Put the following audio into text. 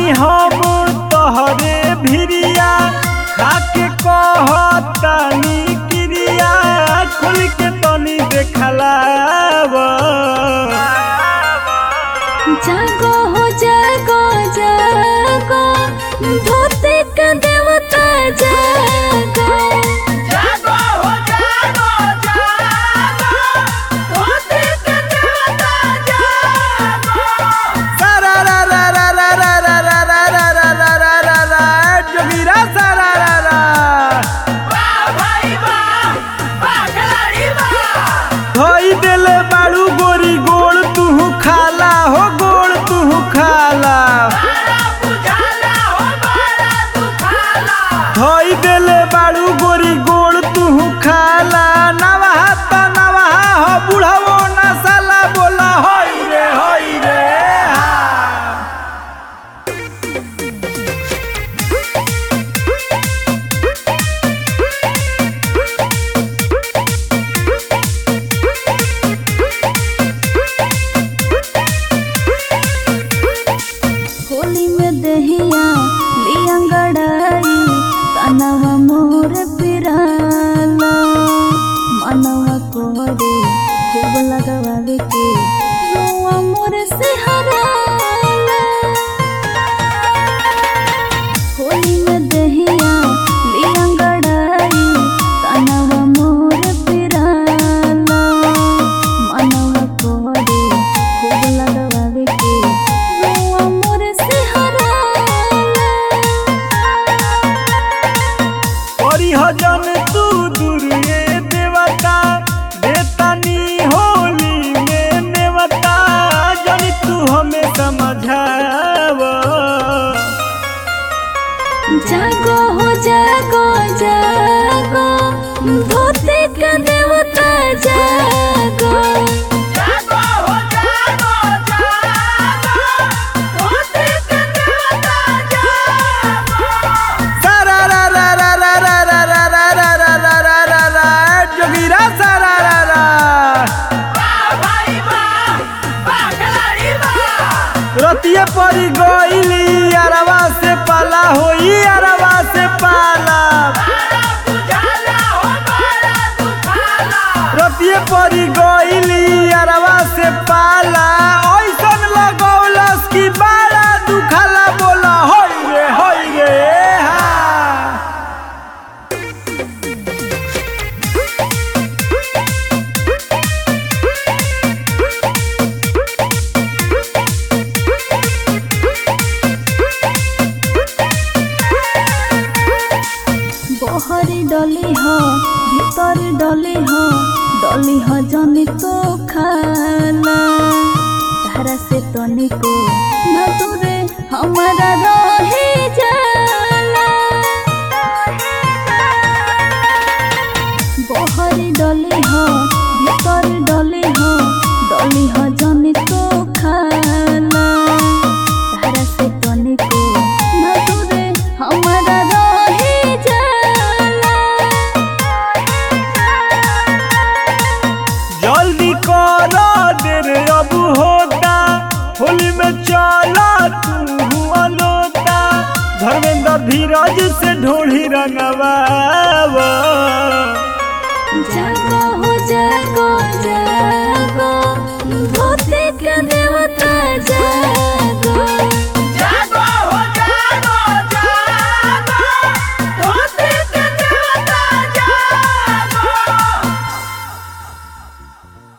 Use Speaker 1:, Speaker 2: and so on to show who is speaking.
Speaker 1: बानी हम तोहरे भिरिया खाके कहतानी क्रिया खुल के तनी देखलावा
Speaker 2: जागो हो जागो जागो धोते का देवता जागो
Speaker 3: जागो हो जागो जागो धोते के देवता जागो
Speaker 1: सारा रा रा रा रा रा रा रा रा रा रा रा रा रा रा जोगिरा सारा रा रा
Speaker 3: वाह भाई वाह वाह खिलाड़ी वाह
Speaker 1: धोई देले बाड़ू गोरी गोड़ तुहू खाला हो गोड़ तुहू खाला
Speaker 3: बड़ा बुझाला हो बड़ा दुखाला
Speaker 1: धोई देले बाड़ू गोरी गोड़ तुहू खाला नवाहा त नवाहा हो बुढ़ावो नसाला बोला होई रे होई रे हा।
Speaker 2: होली में दहिया लिया गड़ाई तनवा मोर पिराला मनवा कोरे खूब लगवावे के रुआ मोर से हराला होली में दहिया लिया गड़ाई तनवा मोर पिराला मनवा कोरे खूब लगवावे के रुआ मोर से हराला
Speaker 1: ओरी हजन तू दुर्गे देवता देतानी होली में नेवता जन तू हमें समझाव
Speaker 2: जागो हो जागो जागो धोते का देवता जागो
Speaker 3: जागो हो जागो जागो धोते के देवता जागो
Speaker 1: सारा रा रा रा रा रा रा रा रा रा रा रा रा रा रा जोगिरा सारा रा रा
Speaker 3: वाह भाई वाह वाह खिलाड़ी वाह
Speaker 1: रतिये परी गईली अरवा से पाला होई अरवा से पाला
Speaker 3: बड़ा बुझाला हो बड़ा दुखाला
Speaker 1: रतिये परी गईली अरवा से पाला ऐसन लगौलस की बाड़ा दुखाला बोला होई रे होई रे हा
Speaker 2: बहरी डली हो भीतर डली हो डली हो जनी तो खाला तारा से तनिको न दूरे हमारा रहे